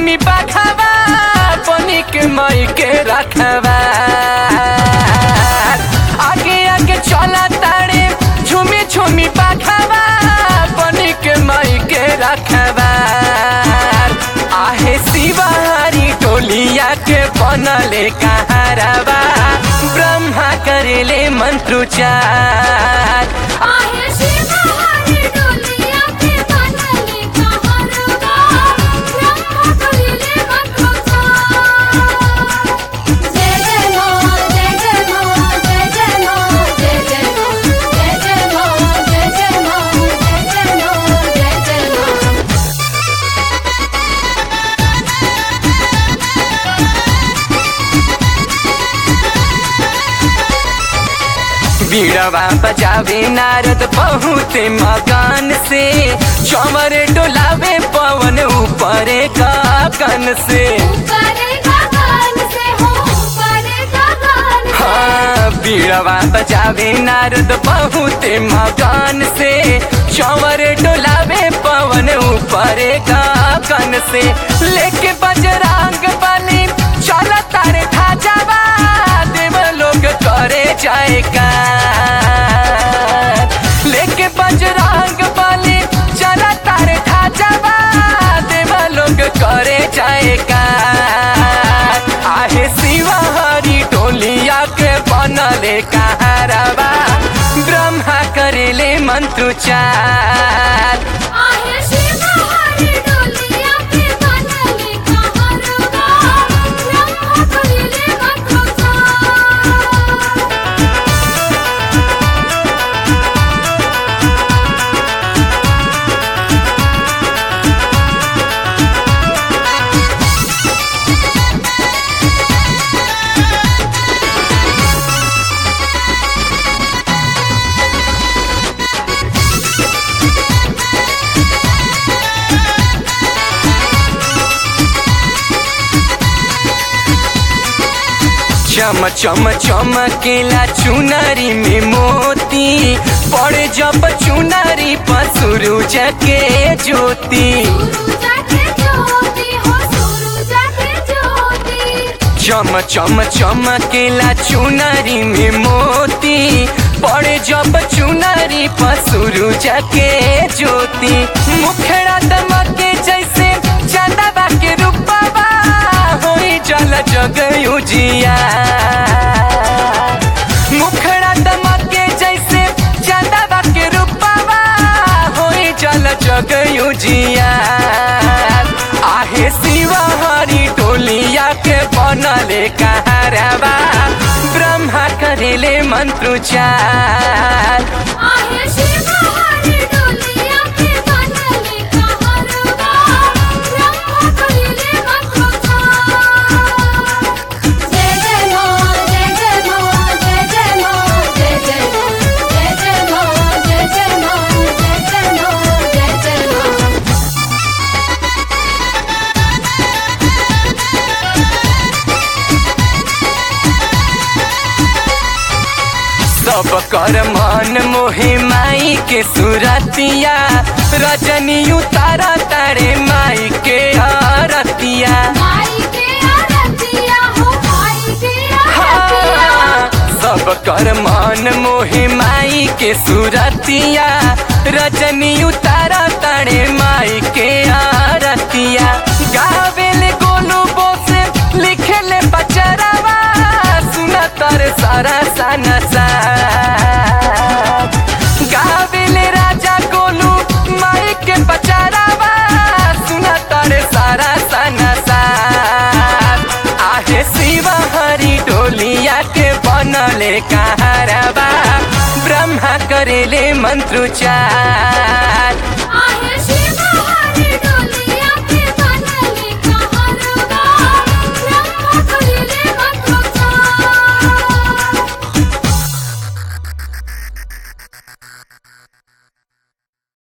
झुमी बाखवा बनी के मई के रखवा आगे आगे चला तारे झुमी झुमी बाखवा बनी के मई के रखवा आहे शिवारी टोलिया के बनले कहारवा ब्रह्मा करेले मंत्रोच्चार आहे शिवहरी डोलिया के बनले कहरवा ब्रह्मा कलिले मंत्रोच्चार जय जय मां जय जय मां जय जय मां जय जय मां जय जय मां जय जय मां जय जय मां जय जय मां बीड़वा बजावे नारद बहुत मगन से चमर डोलावे पवन ऊपर गगन से ऊपरे गगन से हो ऊपरे गगन से हाँ बीड़वा बजावे नारद बहुत मगन से चमर डोलावे पवन ऊपर गगन से लेके बजरंग बली चल तारे ठाजावा देव लोग करे जाएगा लेके बजरंग बली चल तारे ठाजावा देव लोग करे जाएगा आहे शिवहरी टोलिया के बनले कहारवा ब्रह्मा करेले मंत्रोच्चार आहे शिवहरी डोलिया के बनले कहरवा ब्रह्मा कलिले मंत्रोच्चार चम चम चमकेला चुनरी में मोती पड़े जब चुनरी पर सूरज के ज्योति सुरुजा के ज्योति हो सुरुजा के ज्योति चम चम चमकेला चुनरी में मोती पड़े जब चुनरी पर सूरज के ज्योति मुखड़ा दमके जैसे चंदवा के रूपवा होई जल जग उजिया मुखड़ा दमके जैसे चंदवा के रूपवा होई जल जग उजिया आहे शिवहरी टोलिया के बनले कहारवा ब्रह्मा करेले मंत्रोच्चार आहे शिवहरी डोलिया के बनले कहरवा ब्रह्मा कलिले मंत्रोच्चार जय जय मां जय जय मां जय जय मां जय जय मां जय जय मां जय जय मां जय जय मां जय जय मां सब कर मन मोहे माई के सुरतिया रजनी उतारा तारे माई के आरतिया माई के आरतिया हो माई के आरतिया हाँ, सब कर मन मोहे माई के सुरतिया रजनी उतारा तारे माई के आरतिया गावेले गोलू बोसे लिखेले बचरवा सुना तर सारा साना सा गावेले राजा गोलू माई के बचरवा सुना तर सारा साना सा आहे शिवहरी डोलिया के बनले कहारवा ब्रह्मा करेले मंत्रोच्चार